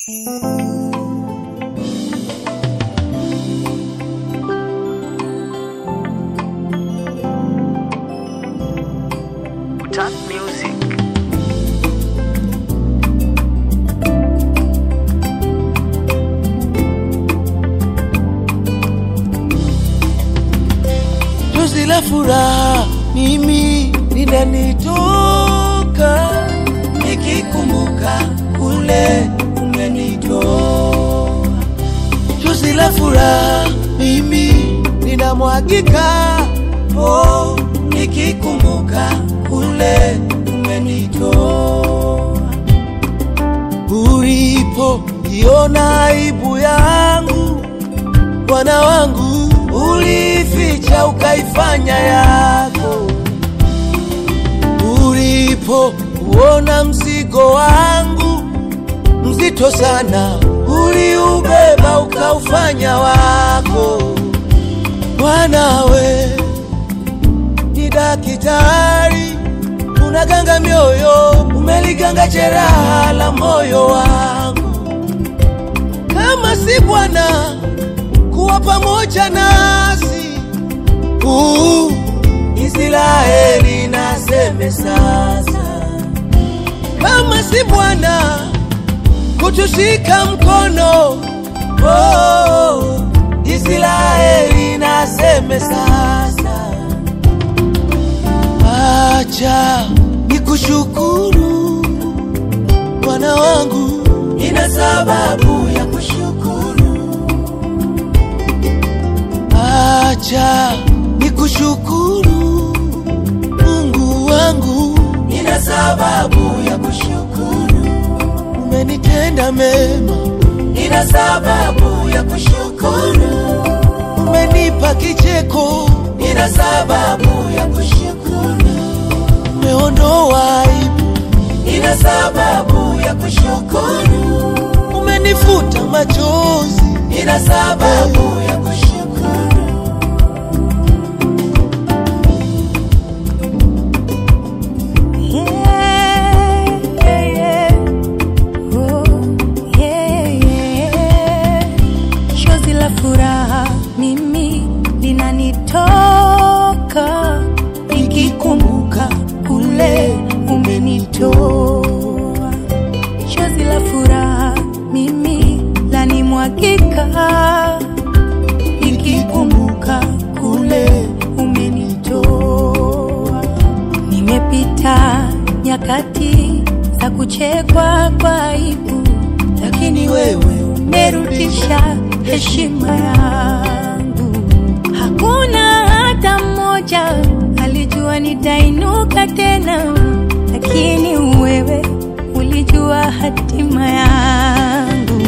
Top music. Chozi la furaha mimi linanitoka nikikumbuka kule umenitoa. Chozi la furaha mimi linamwagika oh, nikikumbuka kule umenitoa. Ulipo iona aibu yangu Bwana wangu ulificha ukaifanya yako, ulipo uona mzigo wangu mzito sana, uliubeba ukaufanya wako. Bwana we ni daktari, unaganga mioyo, umeliganga jeraha la moyo wangu. Kama si Bwana kuwa pamoja nasi. Uh, Israeli naseme sasa, kama si Bwana kutushika mkono. Oh, Israeli naseme sasa, acha nikushukuru Bwana wangu, ina sababu ya kushukuru Acha nikushukuru Mungu wangu, nina sababu ya kushukuru. Umenitenda mema, nina sababu ya kushukuru. Umenipa kicheko, nina sababu ya kushukuru. Umeondoa aibu, nina sababu ya kushukuru. Umenifuta machozi, nina sababu ya kushukuru. Chozi la furaha mimi linanitoka nikikumbuka kule umenitoa. Chozi la furaha mimi lanimwagika nikikumbuka kule umenitoa. Nimepita nyakati za kuchekwa kwa aibu, lakini wewe umerudisha heshima yangu. Hakuna hata mmoja alijua nitainuka tena, lakini wewe ulijua hatima yangu.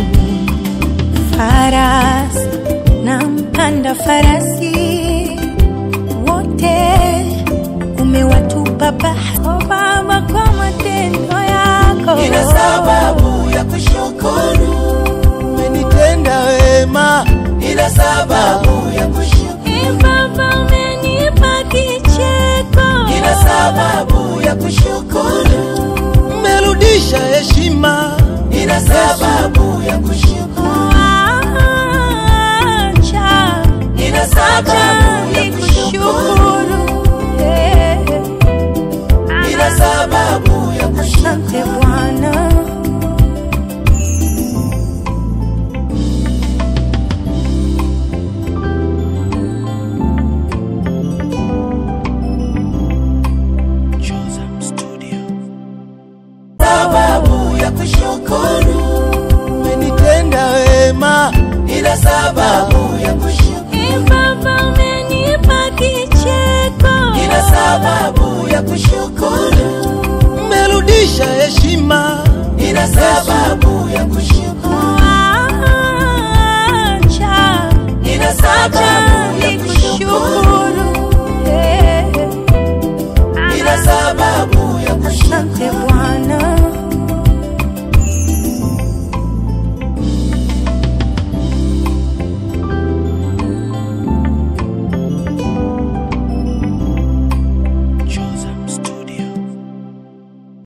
Farasi na mpanda farasi wote umewatupa bahari, oh Baba, kwa matendo yako. Nina sababu ya kushukuru, umenitenda wema. Nina sababu ya kushukuru, Eh, Baba, umenipa kicheko. nina sababu ya kushukuru. Umerudisha heshima, nina sababu ya kushukuru, Acha, nina acha sababu ya kushukuru, nikushukuru. Eh, nina sababu ya kushukuru. Asante Bwana. sababu ya kushukuru, umenitenda wema. Nina sababu ya kushukuru, Eh, Baba, umenipa kicheko. nina sababu ya kushukuru. Umerudisha heshima, nina sababu ya kushukuru, Acha, nina sababu